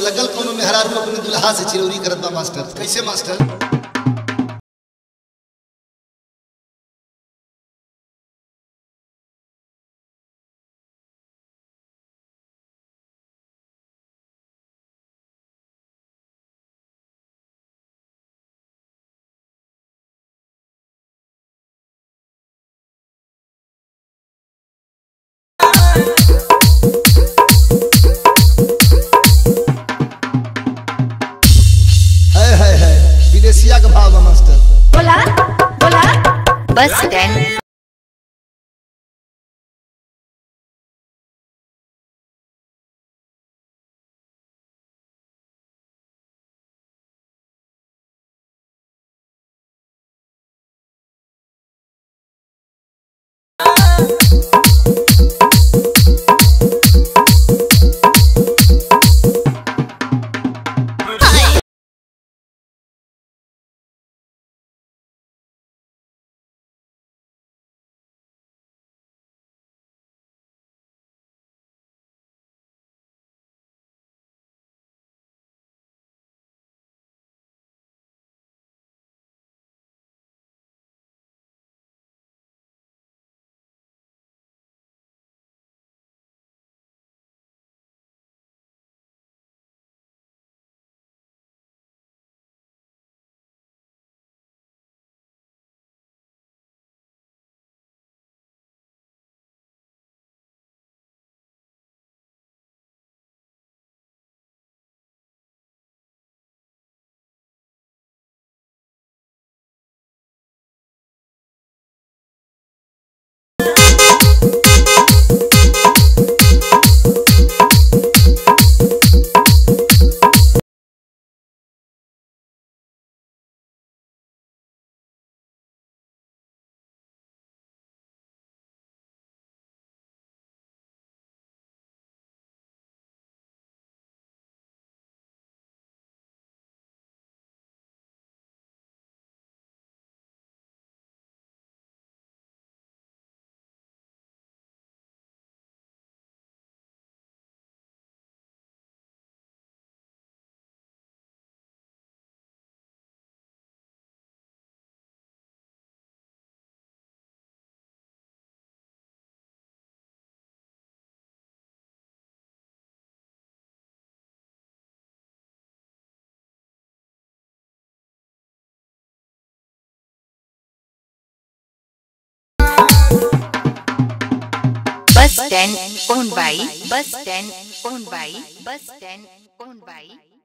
लगल कोनो मेहरारू अपने दुल्हा से चिरौरी करत बा मास्टर कैसे मास्टर है है है विदेशिया का भाव बा मास्टर बोला बोला bus stand bus stand owned by bus stand owned by bus stand owned by